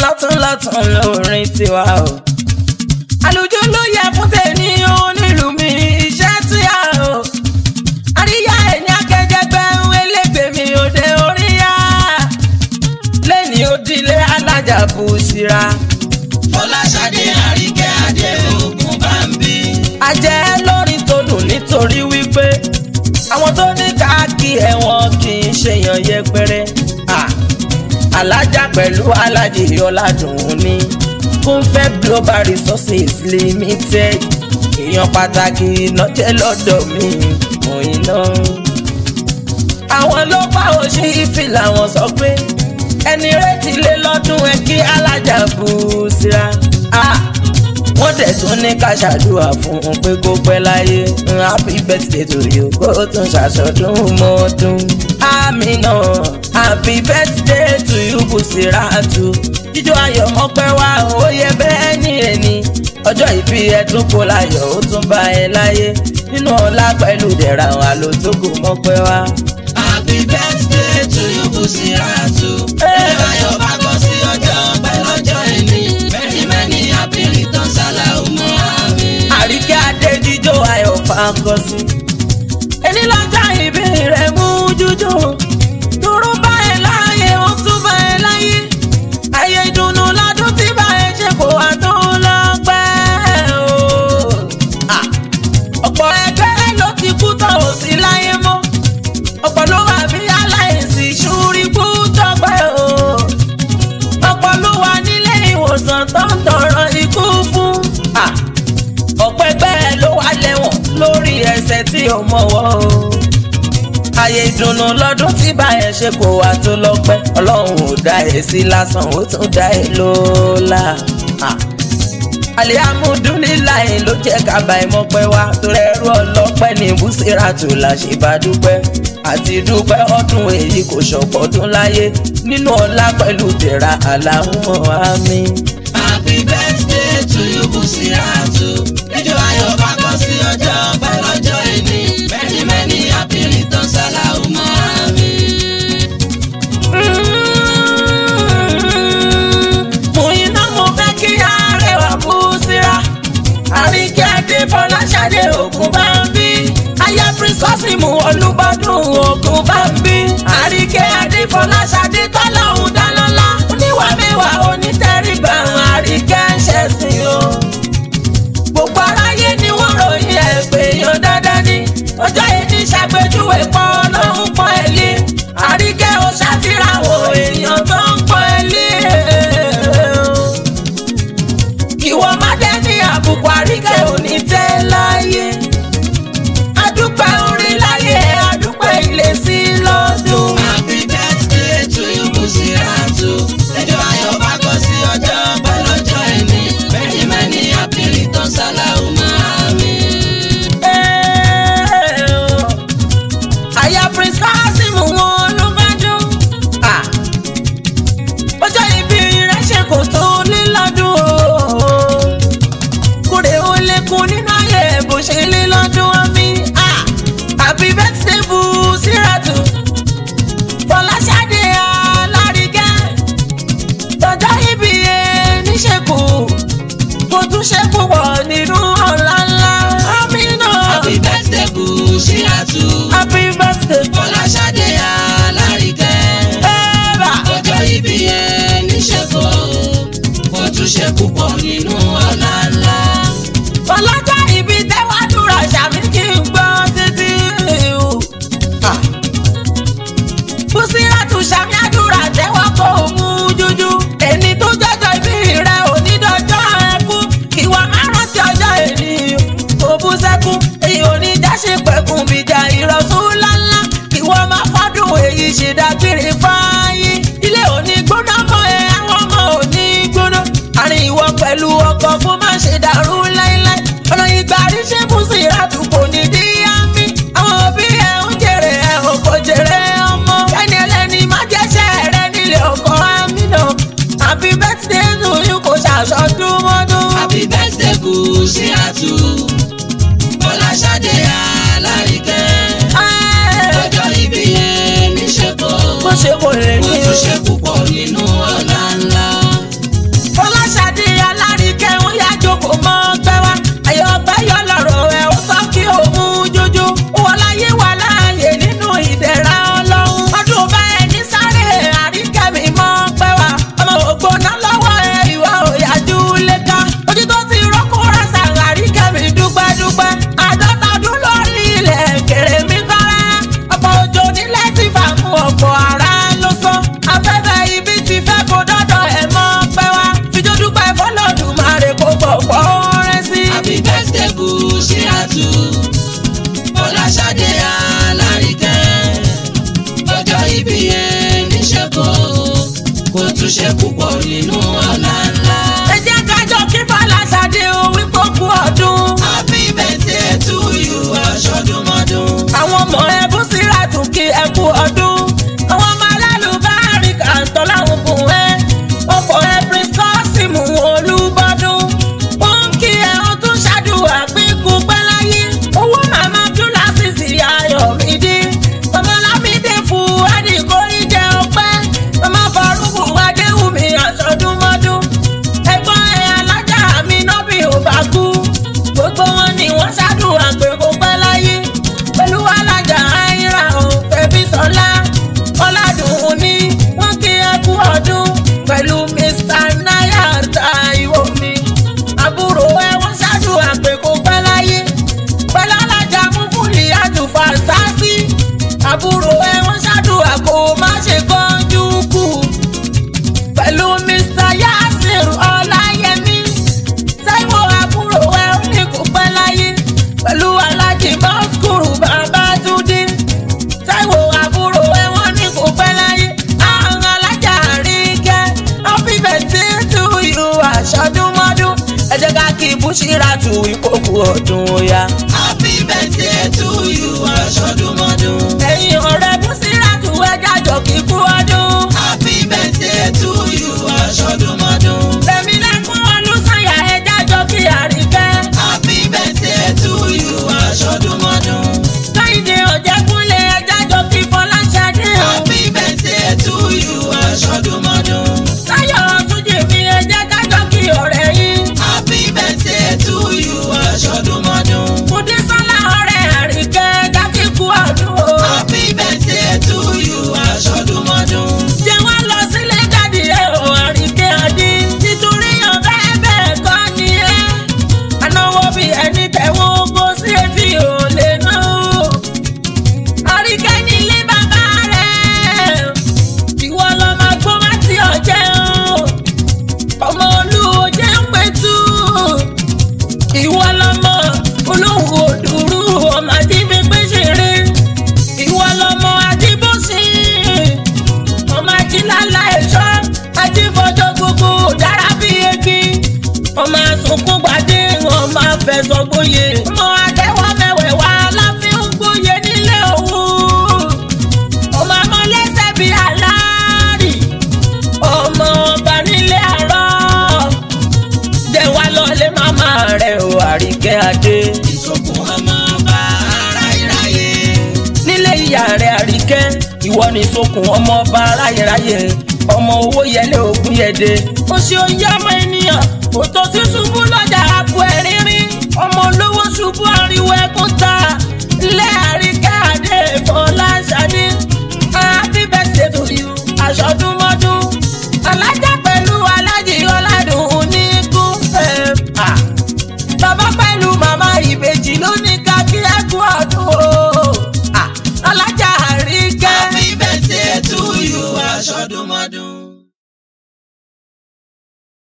lọ́tún lọ́tún lórin tiwa o. àlùjọ ló yẹ fún tèmi onílù mi iṣẹ́ tí a o. àríyá ẹ̀yìn akẹ́jẹgbẹ́ elégbè mi òde oríyá. lẹ́ni òdìlé alájà bù síra. Fọláṣadé Àríkẹ́ Adé Ògùn Bámbí. ajẹ́ lórin tó dùn nítorí wípé àwọn tó ní káàkiri ẹ̀wọ̀n kì í ṣèyàn yẹpẹrẹ. Ah, alájà pẹ̀lú alájì ọ̀làdùn ní kúnfẹ́ global resources limited èèyàn pàtàkì lọ́jẹ́ lọ́dọ̀ mi òyìn náà. àwọn ló bá òṣì ìfìlà wọn sọ pé ẹni retí lé lọ́dún ẹ kí alájà bù ú síra. Ah, wọ́n dẹ̀ tún ní ká ṣàdúrà fún un pé kó pẹ́ láyé happy birthday to you kó tún ṣàṣọdún mọ́dún. àmì náà happy birthday to you Bùsíràtù jíjó ayọ̀ mọ́pẹ́ wá ó yẹ bẹ́ẹ̀ ní ẹni ọjọ́ ìbí ẹ tún kó láyọ̀ ó tún bá ẹ láyé nínú ọlá pẹ̀lú dẹ̀ra àwọn àlòtógò mọ́pẹ́ wá. Happy birthday to you Bùsíràtù. Hey. Ilé ayọ̀ bá kọ́ sí ọjọ́ ọpẹ́ lọ́jọ́ ẹni. Many many happy returns aláwùmọ́ àmì. àríkẹ́ adé jíjó ayọ̀ fàkọsí. ẹni lọ́jọ́ ìbí rẹ̀ mú jújù. dúró bá ẹ láàyè ó tún bá ẹ láyé. ayé ìdùnnú lọ́dún tí bá ẹ ṣe kó wá tó lọ́pẹ́ o. Ah, ọ̀pọ̀ ẹgbẹ́ ló ti kú tán ò sí láyé mọ́. ọ̀pọ̀ ló wà bí aláìsí ṣúrí kú tọ́pẹ́ o ọ̀pọ̀ ló wà nílé ìwòsàn tó ń tọrọ ikú fún. Ah, ọ̀pẹ́ bẹ́ẹ̀ ló wà lẹ́wọ̀n lórí ẹsẹ̀ tí ò mọ̀wọ́ o. ààyè ìdùnnú lọ́dún tí báyẹn ṣe kò wá tó lọ́pẹ́ ọlọ́run ò dá ẹ̀ sí lásán ó tún dá ẹ̀ lọ́la. Ah, alihamudulilayi ló jẹ́ kábà ìmọ̀pẹ́ wa torí ẹrú ọlọ́pẹ́ ní Bùsíràtù la ṣe bá dúpẹ́ àti dúpẹ́ ọdún èyí kò ṣọ̀pọ̀ ọdún láyé nínú ọlá pẹ̀lú tẹ̀ra aláhùnmọ́ àmì. Happy birthday to you Bùsíràtù. Ijó ayọ̀ bá kọ́ sí ọjọ́ ọpẹ́ lọ́jọ́ ẹni. Many many happy returns aláwùmọ́ àmì. mo iná mo fẹ́ kí arẹwà Bùsírà àríkẹ́ adé Fọláṣadé Ògùn Bámbí aya prince Kọ́símù Olúbọdún Ògùn Bámbí àríkẹ́ adé Fọláṣadé tọ́lọ́hún dálọ́lá oníwà mẹ́wàá onítẹ̀rígbà àríkẹ́ ń ṣẹ̀sìn o gbogbo aráyé ni wọ́n ròyìn ẹ̀ pé èèyàn dandan ni ọjọ́ yìí ní ṣàpèjúwe pọ̀ ọlọ́run pọ̀ ẹ̀ lé àríkẹ́ o ṣàfihàn èèyàn tó ń pọ̀ ẹ̀ lé ìwọ má dé ní àbùkù àríkẹ́ ò ní tẹ́ láyé adúpẹ́ orin láyé adúpẹ́ ilé sí lọ́dún. Happy birthday to you Bùsíràtù. Ijó ayọ̀ bá kọ́ sí ọjọ́ ọpẹ́ lọ́jọ́ ẹni. Many many happy returns aláwùmọ́ àmì. Aya Prince Kasimu wọn ló bá dún. Ah. Ọjọ́ ìbí rẹ̀ ṣe kò tó lé lọ́dún o. Kúrè ó lékun nínú ayé bó ṣe lé lọ́dún omi. Ah. Happy birthday Bùsíràtù. Fọláṣadé Alárìíkẹ́. Tọ́jọ́ ìbí ẹ níṣekù. Kò tún ṣe púpọ̀ nínú ọ̀la ńlá. Àmì náà. Happy birthday Bùsíràtù. Happy birthday. Fọláṣadé Alárìíkẹ́. Ẹ́bà. ọjọ́ ìbí ẹ níṣẹ́kọ̀ kò tún ṣe púpọ̀ nínú ọ̀la ńlá. ọlọ́jọ́ ibi tẹ́wádùúrà ṣàmì kí n gbọ́ títí. Bùsíràtù ṣàmì àdúrà tẹ́wọ́ kó o mú jújú. ẹni tó jọjọ ibi rẹ̀ onídọ́jọ́ ẹkú. ìwà márùn-ún ti ọjọ́ èní kò bú sẹ́kún. èyí ò ní jáṣe pẹ̀kun bíjà irọ́ nínú ọ̀la ńlá. ẹ jẹ́ kájọ kí Fọláṣadé o wípé ó kú ọdún. happy birthday to you aṣọ́dúnmọ́dún. àwọn ọmọ ẹ bú síra tún kí ẹ kú ọdún. àwọn ọmọ alálùbárí kàńtọ́ láwọn bùn ẹ. ọkọ̀ ẹ prince kọ́sìmù olúbọ́dún. ó ń kí ẹ ó tún ṣàdúrà pínkù pẹ́ láyé. owó màmá júlá sísì ayọ̀mídé. ọmọlámídé fún adìgórí jẹ ọpẹ́. ọmọ farúkù adéwùmí àṣọdúnmọ́dún. ẹ̀gbọ́n ẹ̀ alájà mi náà bí ò bá kú. gbogbo wọn ni wọ́n ṣàdúrà pé kó pẹ́ láyé. pẹ̀lú alájà àìrà òfẹ́ bí sọlá. ọ̀làdùn ní wọ́n kí ẹ kú ọdún. pẹ̀lú mr nayar taiwo mi. àbúrò ẹ wọ́n ṣàdúrà pé kó pẹ́ láyé. pẹ̀lú alájà múfúlì àtúfà sáàsì. àbúrò ẹ wọ́n ṣàdúrà kó má ṣe kánjú kù. pẹ̀lú mr yasir ọláyẹmí. Táíwò àbúrò ẹ ó ní kó pẹ́ láyé pẹ̀lú alájì bọ́skùrù Babátúndé. Táíwò àbúrò ẹ wọ́n ní kó pẹ́ láyé àwọn alájà àríkẹ́ happy birthday to you àṣọdúnmọ́dún. ẹ jẹ́ ká kí búṣírà tù ìkókù ọdún ya. happy birthday to you aṣọ́dúnmọ́dún. ẹ̀yin ọ̀rẹ́ búṣírà tù ẹ jájọ kí kú ọdún. happy birthday to you aṣọ́dúnmọ́dún. Rẹ̀mí lẹ́kún olùsànyà ẹ jájọ kí àríkẹ́. happy birthday to you aṣọ́dúnmọ́dún. Káyìndé ọ̀jẹ̀kúnlé ẹ jájọ kí Fọláṣadé o. happy birthday to you aṣọ́dúnmọ́dún. Táyọ̀ Túnjí mi ẹ jẹ́ kájọ kí ọ̀rẹ́ yín. happy birthday to you aṣọ́dúnmọ́dún. Mùdísọ́lá ọ̀rẹ́ àríkẹ́ jákè kú ọdún o. happy birthday to you aṣọ́dúnmọ́dún. Ṣé wọ́n lọ sílé jáde ẹ̀ o àríkẹ́ adé? Nítorí ọ̀bẹ bẹ́ẹ̀ kọ́ ni ẹ́. Anáwó bí ẹni tẹ̀wọ́ kó sí etí ò lè ná o. Àríkẹ́ nílé bàbá rẹ̀. Ìwọ lọ máa gbó má ti ọ̀jẹ̀ o. Ọmọ olúwo jẹ́ ń pẹ̀tù. Ìwọ lọmọ olówó òdùrú ọmọ àdìbẹ́gbẹ́ ṣeré. Ìwọ lọmọ àdìbòsí. Ọmọ àdìlálà ẹ̀ṣọ́. Àdìfọ́jọ́ gbogbo dára bí egi. Ọmọ àsùnkún gbàdé ọmọ àfẹsọ̀ gbóyè. Ọmọ àtẹwọ́ mẹ́wẹ̀ẹ́wá láfi ń gbóyè nílé òun. Ọmọ amọ̀lẹ́sẹ̀ bíi aláàrí. Ọmọ ọba nílé àárọ̀ jẹ́ wá lọ́lé màmá rẹ̀ o àríkẹ́ adé. ìsọkún ọmọ ọba ara ìráyè. nílé ìyá rẹ̀ àríkẹ́ ìwọ ni sokùn ọmọ ọba ráyèráyè ọmọ owó yẹlé ògùn yẹdẹ. ó ṣe oyè ọmọ ènìyàn òtò sí ṣubú lọ́jà àpò ẹ̀rínrín ọmọ olówó ṣubú ariwo ẹkún ta